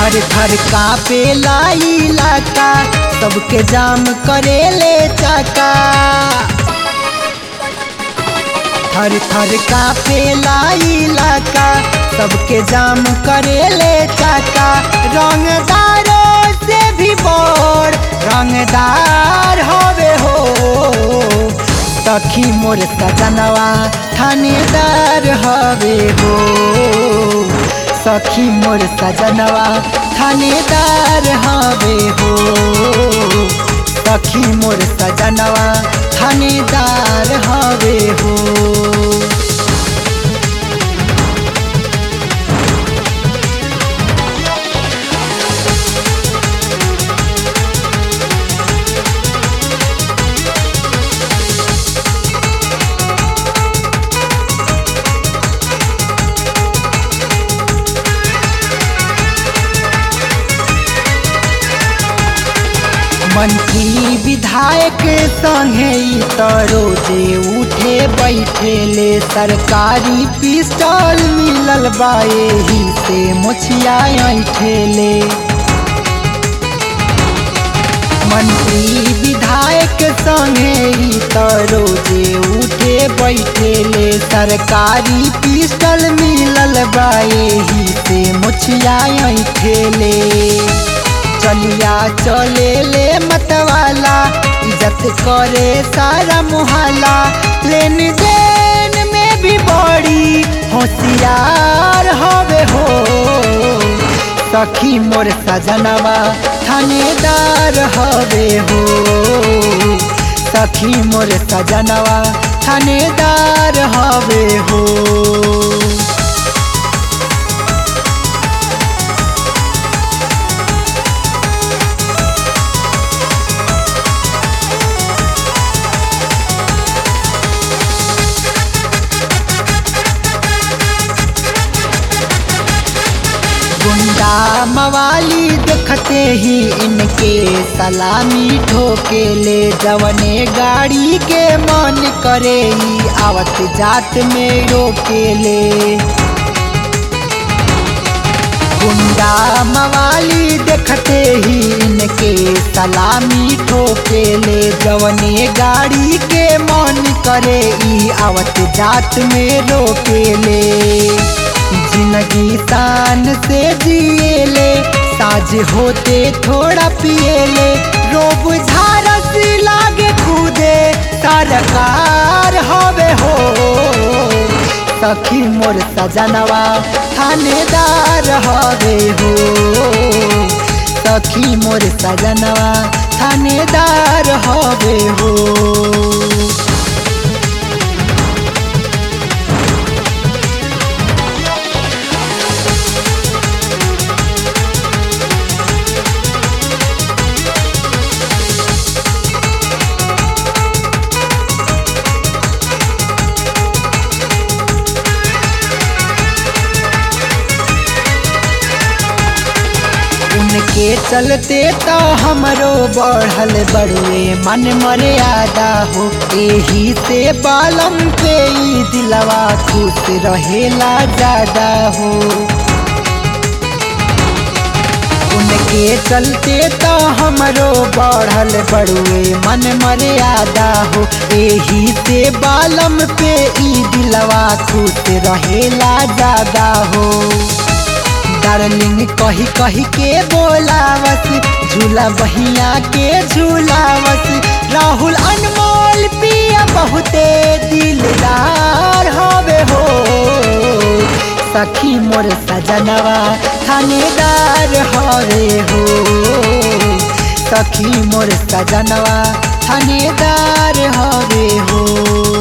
थर थर कापे इलाका सबके जाम करे ले चाका थर थर कापे इलाका सबके जाम करे ले चाका रंगदारों से भी बड़ रंगदार हवे हो सखी मोर सजनवा थानेदार हवे हो सखी मोर सजनवा थानेदार हवे हो सखी मोर सजनवा थानेदार हवे हो मंत्री विधायक संगे ई त रोजे उठे बैठे ले सरकारी पिस्टल मिलल बा एही से मुछिया ऐठेले मंत्री विधायक संगे ई त रोजे उठे बैठे ले सरकारी पिस्टल मिलल बा एही से मुछिया ऐठेले चलिया चले ले मतवाला इज्जत करे सारा मुहल्ला लेन देन में भी बड़ी होशियार हवे हो सखी मोर सजनवा थानेदार हवे हो सखी मोर सजनवा थानेदार हवे हो गुंडा मवाली देखते ही इनके सलामी ठोके ले जवने गाड़ी के मन करे ही आवत जात में रोके ले गुंडा मवाली देखते ही इनके सलामी ठोके ले जवने गाड़ी के मन करे ई आवत जात में रोके ले जिंदगी शान से जिए ले साज होते थोड़ा पिए ले रोब झारस लागे कूदे सरकार हवे हो सखी मोर सजनवा थानेदार हवे हो सखी मोर सजनवा थानेदार हवे हो उनके चलते तो हमरो बढ़ल बड़ुए मन मर्यादा हो एही से बालम पे ई दिलवा खुश रहेला ज्यादा हो उनके चलते तो हमरो बढ़ल बड़ुए मन मर्यादा हो एही से बालम पे ई दिलवा खुश रहेला ज्यादा हो डार्लिंग कही कही के बोलावस झूला बहिया के झूलावस राहुल अनमोल पिया बहुते दिलदार हवे हो सखी मोर सजनवा थानेदार हवे हो सखी मोर सजनवा थानेदार हवे हो